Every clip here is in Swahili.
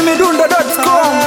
chizimidundo.com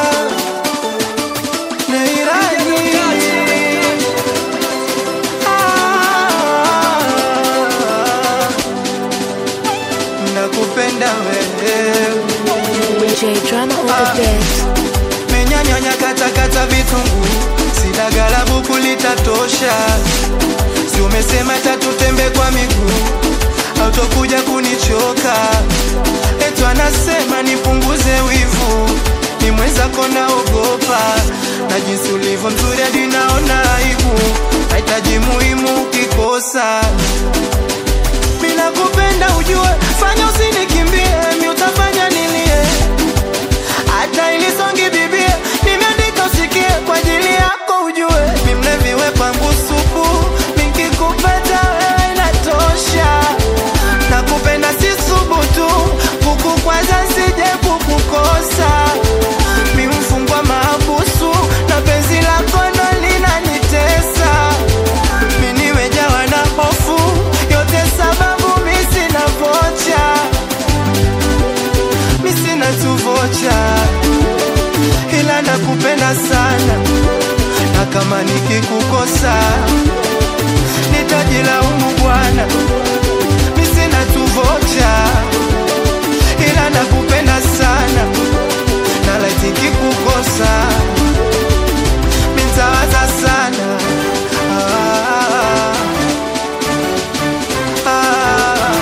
nakupenda wewe J drama on the beat. menyanyanya katakata vitungu sidagala buku litatosha si umesema tatutembe kwa miguu autokuja kunichoka etu anasema nipunguze wivu ni mwenzako naogopa na jinsi ulivyo mzuri hadi naona aibu nahitaji muhimu ukikosa mina kupenda ujue fanya usinikimbie mi utafanya nilie hata ilisongi bibie nimeandika usikie kwa ajili yako ujue mimleviwe kwangu supu nikikupata wewe inatosha nakupenda si subutu kukukwaza sije kukukosa mi mfungwa maabusu na penzi lako ndo linanitesa mi nimejawa na hofu yote sababu mi sina vocha mi sina tu vocha ila nakupenda sana na kama nikikukosa nitajilaumu bwana mi sina tu vocha ila nakupenda sana na laiti nikikukosa mitawaza sana ah, ah.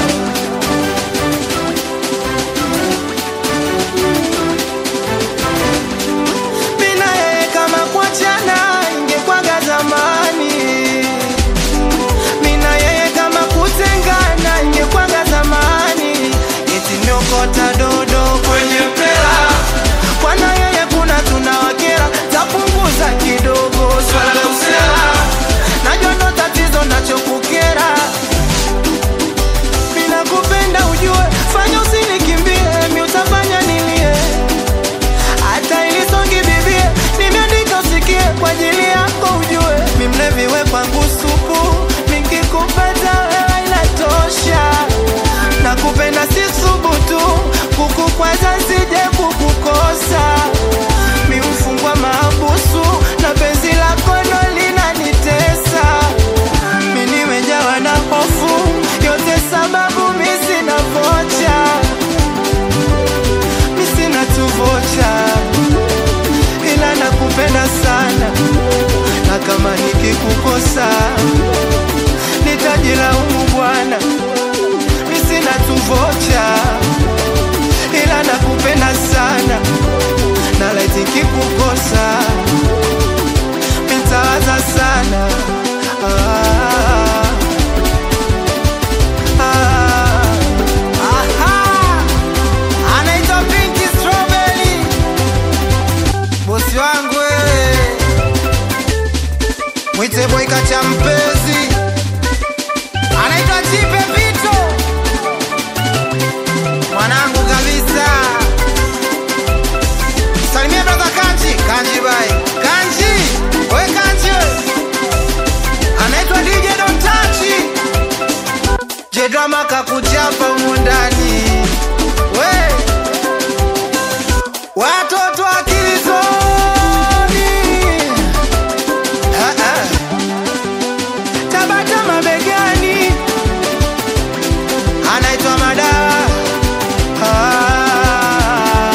mina yeye kama kuachana ingekwaga zamani mina yeye kama kutengana ingekwaga zamani eti niokota dodo kwenye mpela kwana yeye kuna tunawakera tapunguza kidogo swala usela najua ndo tatizo nachokukera mina kupenda ujue fanya usinikimbie mi utafanya nilie hata ilisongi bibie nimeandika usikie kwa ajili yako ujue mimleviwe kwangu supu nikikupata wewe inatosha nakupenda si subutu kukukwaza sije kukukosa mi mfungwa maabusu na penzi lako ndo linanitesa mi nimejawa na hofu yote sababu mi sina vocha mi sina tu vocha ila nakupenda sana na kama nikikukosa nitajilaumu bwana mi sina tu vocha ila nakupenda sana na laiti nikikukosa mitawaza sana ah, ah. Aha! anaitwa Pinky Strawberry, bosi wangu wewe, mwite boy kacha mpezi, anaitwa Chipe Vito, mwanangu kabisa. Salimia brother Kanji, Kanji bai, Kanji, we Kanji we, anaitwa DJ Don't Touch. Jedrama kakuchapa humu ndani we watoto akilizoni Ah, ah. tabata mabegani anaitwa madawa Ah.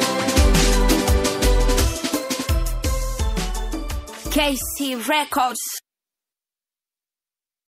KC Records.